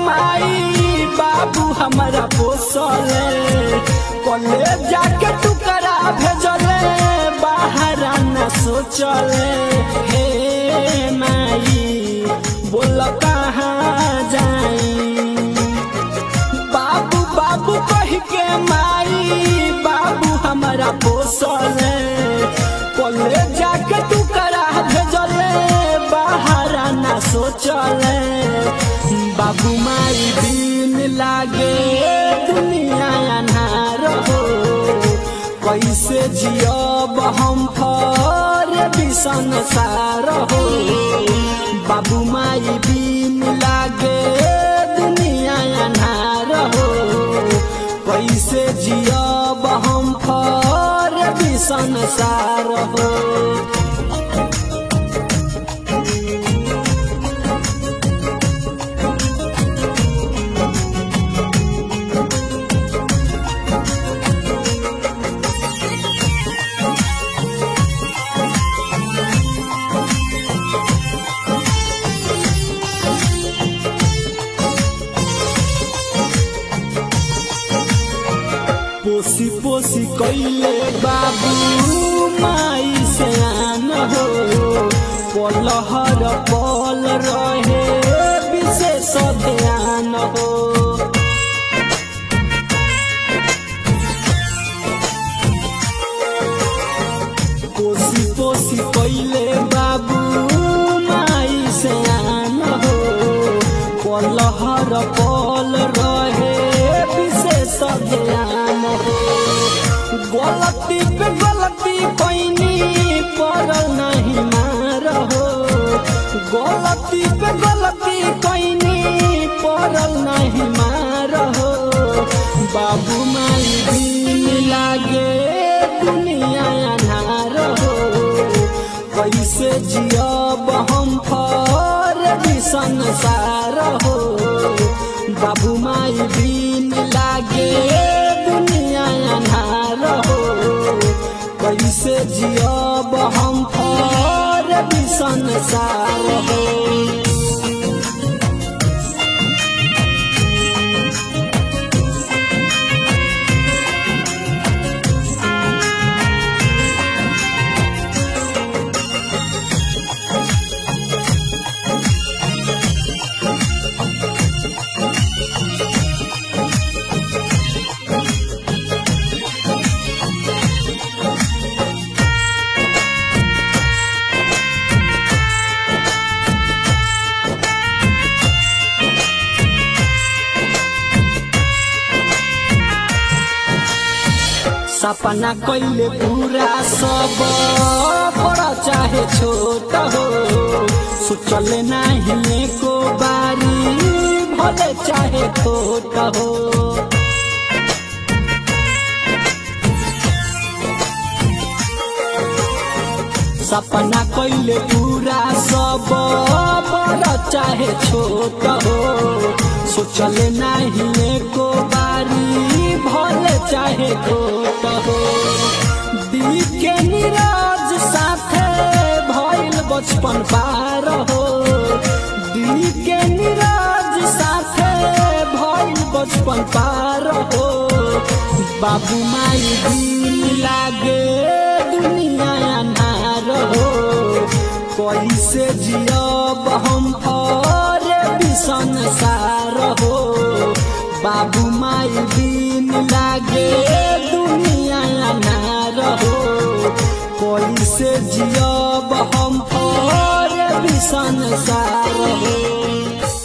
माई बाबू हमारा पोसले कले जाके टुकड़ा भेजले बाहर न सोचले हे माई बोल कहाँ जाई बाबू बाबू कह के माई बाबू हमारा पोसले कले जाके टुकड़ा भेजले बाहर न सोचले बाबू माई दिन लागे दुनिया अनार हो कैसे जियब हम फर बिसन सार हो बाबू माई दिन लागे दुनिया अनार हो कैसे जियब हम फर बिसन सार हो पोसी पोसी कैले बाबू माई से आन हो पलहर पल रहे विशेष ध्यान हो पोसी पोसी कैले बाबू माई से आन हो पलहर पल रहे विशेष ध्यान हो गलती पे गलती पैनी पड़ल नहीं मार हो गलती पे गलती पैनी पड़ल नहीं मार हो बाबू माई दिन लागे दुनिया अनार हो कैसे जियब हम फर संसार हो बाबू माई दिन लागे दुनिया अनार हो कैसे जियब हम फर संसार हो सपना कैले पूरा सब बड़ा चाहे छोट हो सोचले नहीं को बारी भले चाहे छोट हो सपना कैले पूरा सब बड़ा चाहे छोट हो सोचले नहीं को बारी भले चाहे छोट हो दिल के निराज साथे भइल बचपन पार हो दिल के निराज साथे भइल बचपन पार हो बाबू माई दिल लागे दुनिया अनार हो कैसे जियब हम फर संसार हो बाबू माई दिन लागे दुनिया अनार हो कैसे जियब हम फर संसार हो